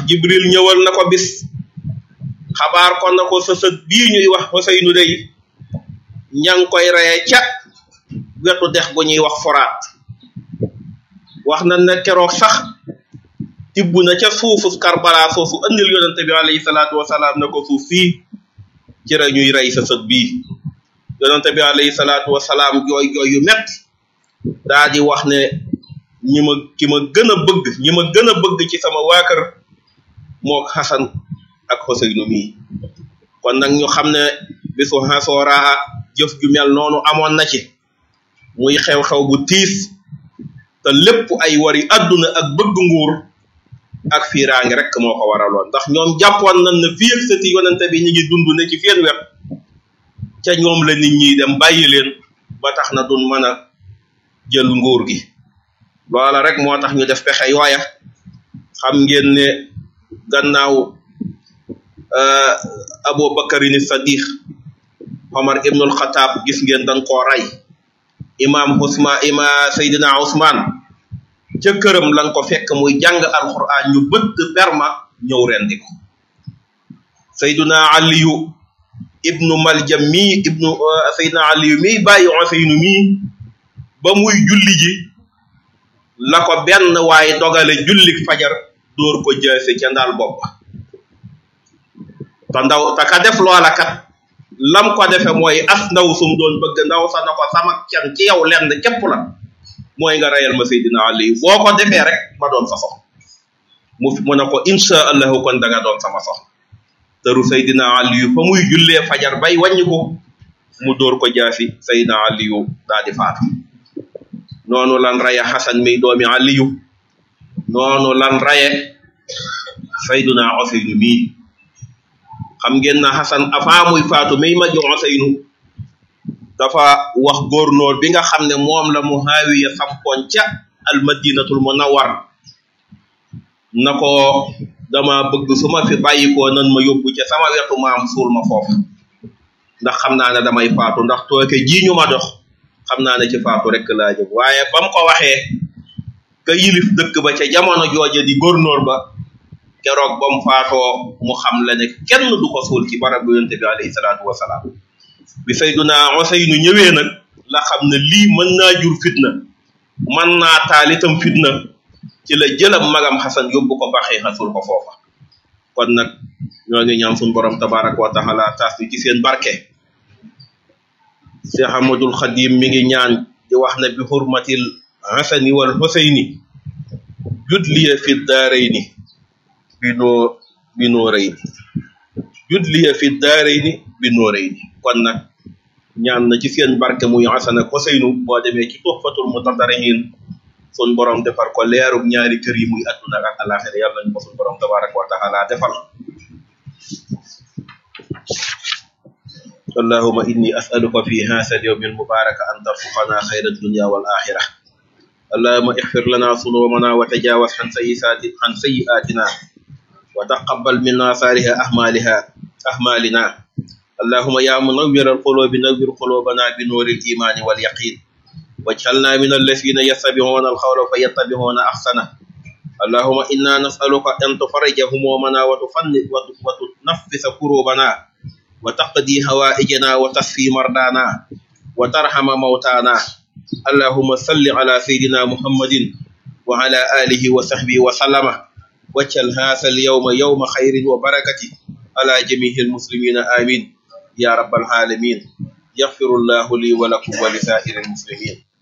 jibril ñëwal na ko bis xabaar ko na ko sa sët bii ñuy wax Xuseynu day ña ngi koy reye ca wetu dex gu ñuy wax foraat wax na ne keroog sax tibb na ca suufu Karbala soosu andil yonente bi alayhi salaatu wasalaam ne ko suuf fii ci la ñuy rey sa sët bii yonente bi alayhi salaatu wasalaam jooy jooy yu metti daa di wax ne ñi ma ki ma gën a bëgg ñi ma gën a bëgg ci sama waa kër moo Xasan ak Xuseynu mii kon nag ñu xam ne bisu xasooraa jëf ju mel noonu amoon na ci muy xew-xew bu tiis te lépp ay wari adduna ak bëgg nguur ak fiiraange rek moo ko waraloon ndax ñoom jàppoon nañ ne fii ak sëti yonente bi ñu ngi dund ne ci seen wet ca ñoom la nit ñi dem bàyyi leen ba tax na duñ mën a jël nguur gi loola rek moo tax ñu def pexe yooya xam ngeen ne gannaaw Abu Bakarin Sadiq Omar ibnul Xataab gis ngeen dañ koo rey imam Usmaan ima Seydina Usmaan ca këram lan ko fekk muy jàng alquran ñu bëtt perma ñëw rendi ko Seydina Aliyu ibnu Maljam mii ibnu Seydina Aliyu mii bàyyi Useynu mii ba muy julli ji la ko benn waaye dogale jullik fajar dóor ko jaase ca ndaal bopp te ndaw te ka def loola kat lam ko defe mooy as ndaw sum doon bëgg ndaw sa na ko sama can ci yow lenn képp la mooy nga reyal ma Seydina Ali boo ko defee rek ma doon sa sox mu mu ne ko insha allahu kon da nga doon sama sox tëru Seydina Ali fa muy jullee fajar bay wàññi ko mu dóor ko jaasi Seydina Ali daa di faatu noonu lan raye Xasan mi doomi Aliyu noonu lan raye Seydina Useynu mii xam ngeen na Xasan avant muy faatu may ma jox Useynu dafa wax góornóor bi nga xam ne moom la Muhaawiya sampoon ca almadinatul munawwar na ko dama bëgg su ma fi bàyyikoo nan ma yóbbu ca sama wetu maam suul ma foofu ndax xam naa ne damay faatu ndax tooke ji ñu ma dox xam naa ne ci faatu rek laa jëm waaye ba mu ko waxee ka yilif dëkk ba ca jamono jooje di góornóor ba keroog ba mu faatoo mu xam la ne kenn du ko suul ci barab bu yonte bi alayhi salaatu wasalaam bi Seydina Useynu ñëwee nag la xam ne lii mën naa jur fitna mën naa taal itam fitna ci la jëlam magam Xasan yóbbu ko baxee xasul ko foofa kon nag ñoo ngi ñaan suñu borom tabaraka wa taala taas ci seen barke Cheikh Ahmadul Xadim mi ngi ñaan di wax ne bi xurmatil Xasani wal Xuseyni judliya fi daarayni bi noo bi noorayni judliya fi daarayni bi noorayni kon nag ñaan na ci seen barke muy Xasan ak Xuseynu boo demee ci Tuhfatul Mutadarrihin sun borom defar ko leerug ñaari kër yi muy adduna ak alaxira yàlla ñu ko sun borom tabaraka wa taala defal اللهم إني أسألك في هذا اليوم المبارك أن ترزقنا خير الدنيا والآخرة اللهم اغفر لنا ذنوبنا وتجاوز عن سيئات عن سيئاتنا وتقبل منا صالح أعمالها أعمالنا اللهم يا منور القلوب نور قلوبنا بنور الإيمان واليقين واجعلنا من الذين يتبعون القول فيتبعون أحسنه اللهم إنا نسألك أن تفرج همومنا وتنفس كروبنا وتقضي هوائجنا وتصفي مرضانا وترحم موتانا اللهم صل على سيدنا محمد وعلى آله وصحبه وسلم واجعل هذا اليوم يوم خير وبركة على جميع المسلمين آمين يا رب العالمين يغفر الله لي ولكم ولسائر المسلمين